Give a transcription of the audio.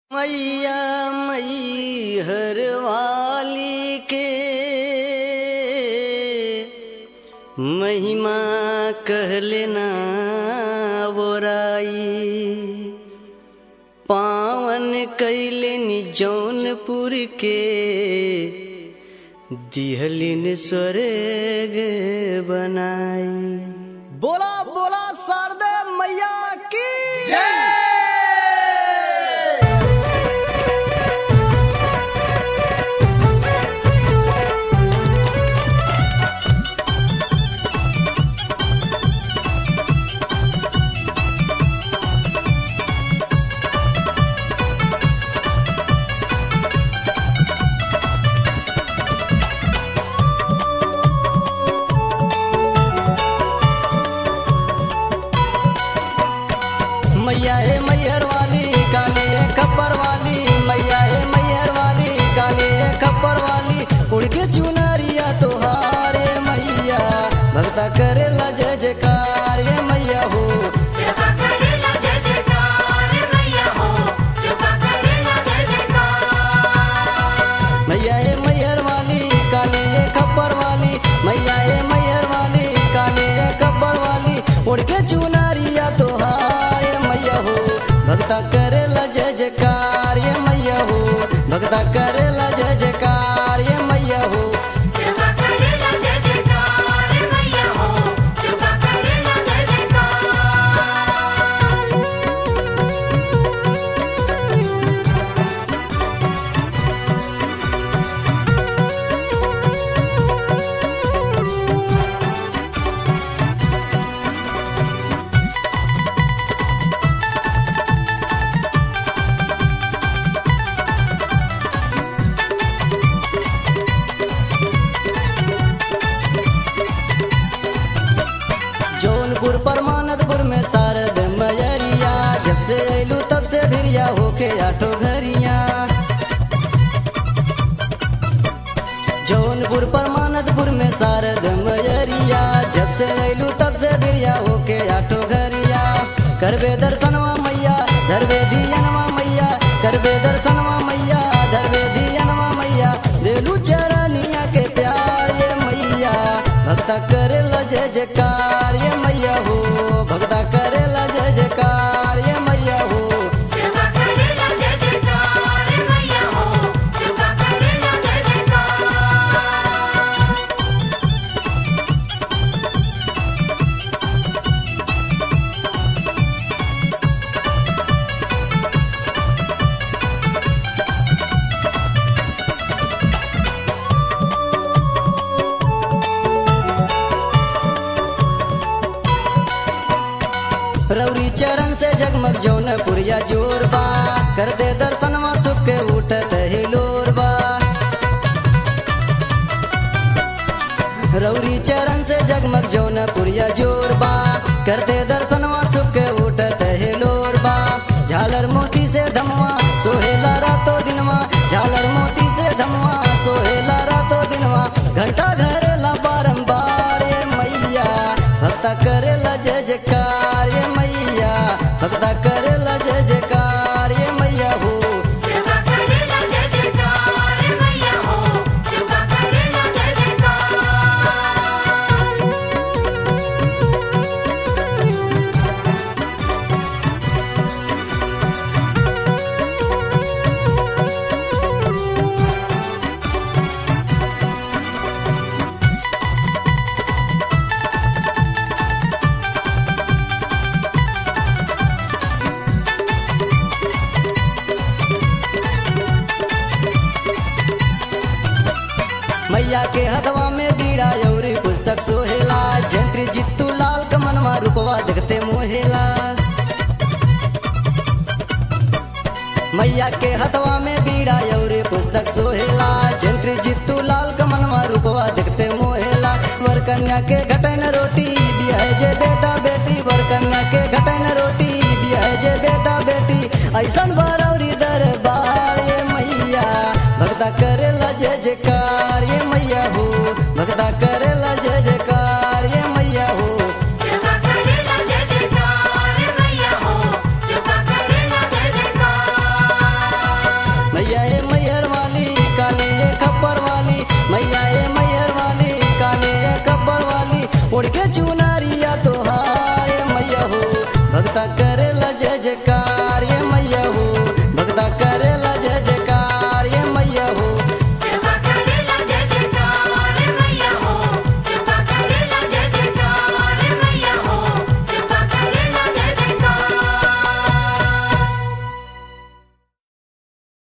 मैया मई हर वाली के महिमा कहलेना बोराई पावन कैलिन जौनपुर के दिहलिन स्वर्ग बनाई बोला बोला शारदा मैया की मैया है मैहर वाली काली है खप्पर वाली मैया है मैहर वाली काली है खप्पर वाली उड़ के चुनरिया तोहारे मैया भक्ता करेला जय जयकार ये मैया हो सुखा करेला जय जयकार मैया हो सुखा करेला जय जयकार मैया है मैहर वाली काली है खप्पर वाली मैया है मैहर वाली काली है खप्पर वाली उड़ के चुनरिया तोहारे मैया हो भक्ता करेला जय जयकार ये मैया हो भक्ता करेला जय जयकार ये मैया हो सुखा करेला जय जयकार मैया हो सुखा करेला जय जयकार जौनपुर परमानंदपुर में शारद मयरिया जब से अयलू तब से भिरिया होके आठो घरिया जौनपुर परमानंदपुर में शारद मयरिया जब से अयलू तब से भिरिया होके आठो घरिया करबे दर्शनवा मैया धरबे दियनवा मैया करबे दर्शनवा मैया धरबे दियनवा मैया देलू चरनिया के प्यार ये मैया भक्ता करेला जय जयकार ये मैया हो भक्ता करेला जय जयकार ये मैया हो सुखा करेला जय जयकार मैया हो सुखा करेला जय जयकार रौरी चरण से जगमग जौनपुरिया जोर बा कर दे दर्शनवा सुख के उठत हिलोर बा रौरी चरण से जगमग जौनपुरिया जोर बा कर दे दर्शनवा सुख के उठत हिलोर बा झालर मोती से धमवा सोहेला रातो दिनवा झालर मोती से धमवा सोहेला रातो दिनवा घंटा घरेला बारंबार ये मैया भक्ता करेला जय जयकार ये मैया भक्ता करेला जय जयकार ये मैया हो सुखा करेला जय जयकार मैया हो सुखा करेला जय जयकार मैया के हथवा में बीड़ा यौरी पुस्तक सोहेला जंत्री जित्तू लाल कमनवा रूपवा देखते मोहेला मैया के हथवा में बीड़ा यौरी पुस्तक सोहेला जंत्री जित्तू लाल कमनवा रूपवा देखते मोहेला वर कन्या के घटन रोटी बिया जे बेटा बेटी वर कन्या के घटन रोटी बिया जे बेटा बेटी ऐसन बरौरी दरबार ये मैया भक्ता करेला जय जयकार ये मैया हो भक्ता करेला जय जयकार ये मैया हो सुखा करेला जय जयकार मैया हो सुखा करेला जय जयकार ओढ़ के चुनारिया तोहार ये मैया हो भक्ता करेला जय जयकार ये मैया हो भक्ता कर